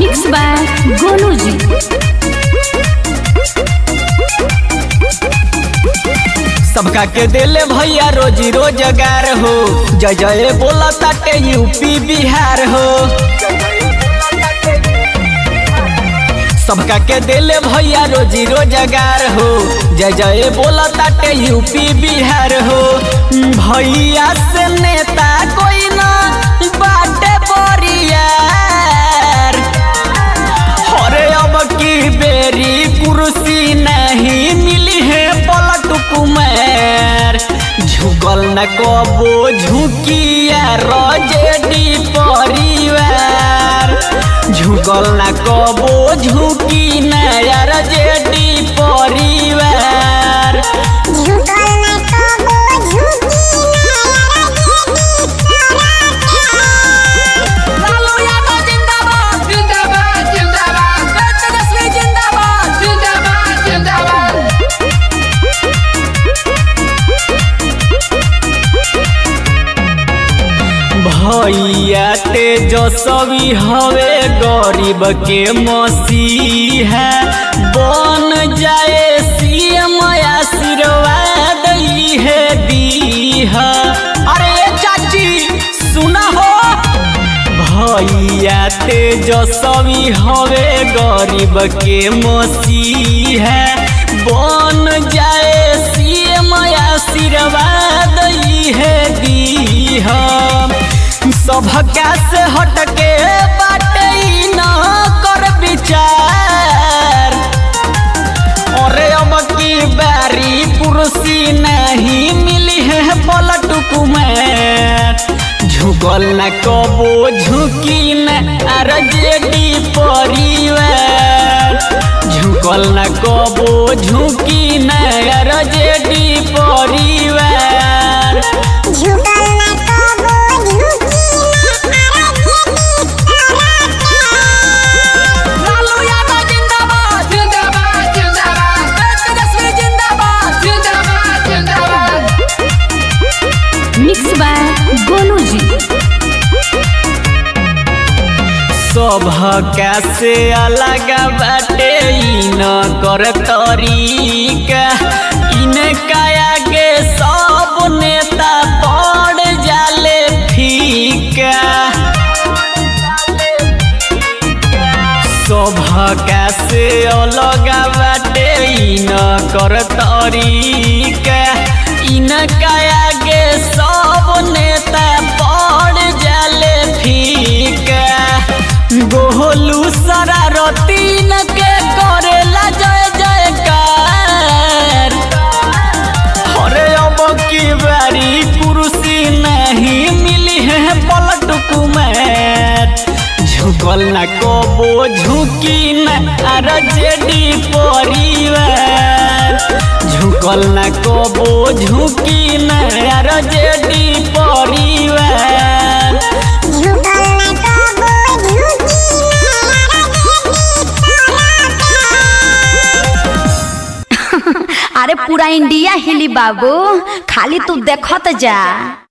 mix by Golu जी सबका के दिले भैया रोजी रोजगार हो जय जय बोला ताटे यूपी बिहार हो सबका के दिले भैया रोजी रोजगार हो जय जय बोला ताटे यूपी बिहार हो भैया से नेता कोई ना बाटे बोरियार अरे अब की बेरी कुर्सी नहीं मिली है पलट कुमार झुकल न कबो झुकिया रजेडी परिवार झुकल न कबो झुकी नया रजेडी परिवार झुकल न कबो झुकी नया लालू यादव जिंदाबाद जिंदाबाद जिंदाबाद तेजस्वी जिंदाबाद जिंदाबाद जिंदाबाद भैया तेजस्वी हवे गरीब के मसीहा बन जाए सीएम आशीर्वाद है दीहा अरे चाची सुना हो भैया तेजस्वी हवे गरीब के मसीहा बन जाए सीएम आशीर्वाद है दीहा सबका से हटके बाटे ई न कर विचार अरे अब की बारी कुर्सी नहीं मिली है पलट कुमार झुकल न कबो झुकी न आरजेडी परिवार झुकल न कबो झुकी न आरजेडी परिवार झुकल न कबो झुकी नया लालू यादव जिंदाबाद जिंदाबाद जिंदाबाद तेजस्वी जिंदाबाद जिंदाबाद जिंदाबाद मिक्स बाय गोलू जी सभका से अलग बाटे ई न कर तरीका इनका आगे सब नेता पड़ जाले फीका सभका से अलग बाटे ई न कर तरीका इनका आगे सब नेता पड़ जाले फीका गोलू शरारती न के करेला जय जयकार अरे अब की बारी कुर्सी नहीं मिली है पलट कुमार झुकल न कबो झुकी न आरजेडी परिवार झुकल न कबो झुकी न आरजेडी परिवार झुकल न कबो झुकी नया अरे पूरा इंडिया हिली बाबू खाली तू देखत जा